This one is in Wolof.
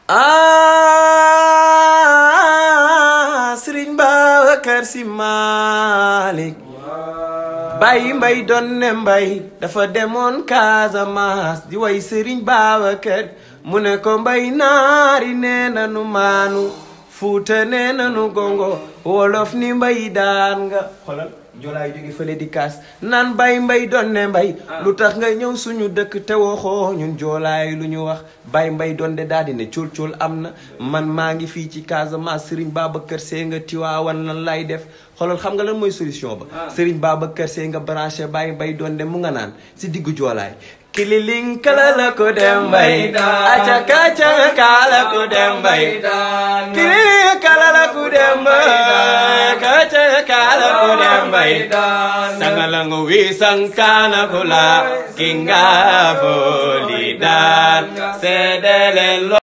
ah Sëriñ Babacar Si Malick bàyyi mbay doon ne mbay dafa demoon Casamance di way Sëriñ Babacar mu ne ko mbay naari nee nanu maanu fuuta nee nanu gongo wolof ni mbay daan nga xolal joolaay jóge fële di kaas naan mbay mbay doon ne mbay lu tax nga ñëw suñu dëkk te waxoo ñun joolaay lu ñu wax bay mbay doon de daal di ne cool cool am na man maa ngi fii ci Casamance Serigne Babacar Sy nga tiwaawan lan lay def xoolal xam nga lan mooy solution ba Serigne Babacar Sy nga branché bay mbay doon de mu nga naan si diggu joolaay kililing kala la ko dem bay aca kaca kala ko dem bay kililing kala la ko dem bay kaca kala ko dem bay sangalango wi sankana kula kinga foli dan sedele